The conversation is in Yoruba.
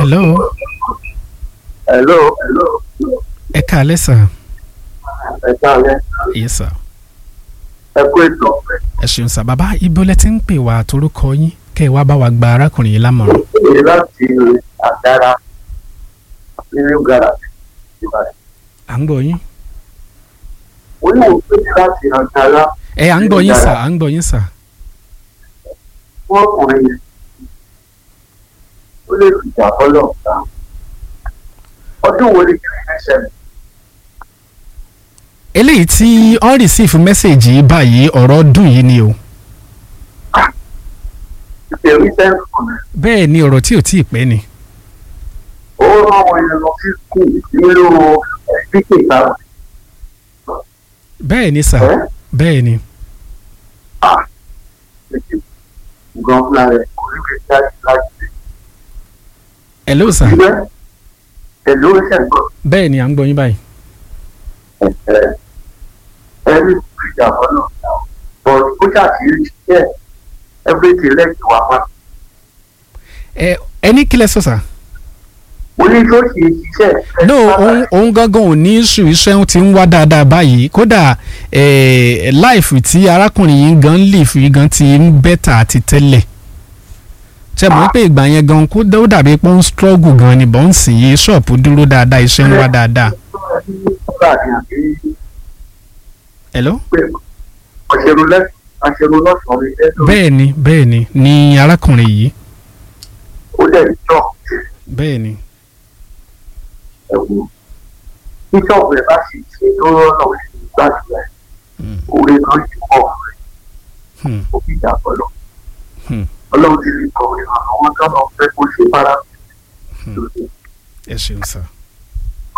hello hello hello ẹ káalẹ́ sà ẹ káalẹ́ yes sà ẹ kú ètò ẹ ṣeun sà bàbá ibo lẹ ti ń pè wá torúkọ yín kẹ́ ẹ wá bá wa gba arákùnrin yìí lámọ̀ràn èyí láti àdára nínú garaajì ìbàdàn à ń gbọ́ yín oníwò pé láti àdára ẹ à ń gbọ́ yín sà à ń gbọ́ yín sà fún ọkùnrin yẹn ó lè fìjà bọ́lọ̀ ta ọdún wo ni kí ni ṣẹlẹ̀ eléyìí tí ọ́n rìsíìfù mẹ́sẹ̀gì yìí báyìí ọ̀rọ̀ ọdún yìí ni o ìpèrí sẹ́ńtù rẹ̀ bẹ́ẹ̀ ni ọ̀rọ̀ tí ò tí ì pẹ́ ni ó rán àwọn èèyàn lọ sí skul nínú ẹ̀ẹ́díkè ìtàwọn bẹ́ẹ̀ ni sà ẹ̀ bẹ́ẹ̀ ni gan fúnra rẹ̀ kò ní fi jáde láti hello sà ilé pẹ̀lú ìṣẹ̀gbọ́n bẹ́ẹ̀ ni à ń gbọ́ yín báyìí ẹ̀ ẹ̀rí ìjà bọ́lọ̀ bọ̀ ó ṣàṣírí ṣiṣẹ́ ẹgbẹ́tì lẹ́yìn wà pa ẹ ẹ ní kílẹ̀ sọ sà mo ní tó ṣe ṣiṣẹ́ no òun òun gangan ò ní sùn iṣẹ́ ti ń wá dáadáa báyìí kódà láìfù tí arákùnrin yìí gan lè fi gan ti ń bẹ́tà àti tẹ́lẹ̀ ṣe mọ̀ pé ìgbà yẹn gan kó ó dàbí pé ó ń struggle gan ni bọ́n sì yé ṣọ́ọ̀pù dúró dáadáa iṣẹ́ ń wá dáadáa. hello ọ̀ṣẹ̀rù lẹ́sìn aṣẹ̀rù lọ́sàn-án ní ẹ̀dọ́ bẹ́ẹ̀ ni bẹ́ẹ̀ ni ni arákùnrin yìí ó dẹ̀ jọ bẹ́ẹ̀ ni ẹ̀wù bíṣọ̀bù ẹ̀ bá sì ṣe tó rọ́nà òṣèlú gbàdúrà ẹ̀ Hmm. orí kan jù pọ̀ rẹ̀ Hmm. ó fi jà bọ́lọ̀ Hmm. ọlọ́run ti lè kọ̀wé àwọn tó lọ fẹ́ kó ṣe para ẹ ṣeun sà.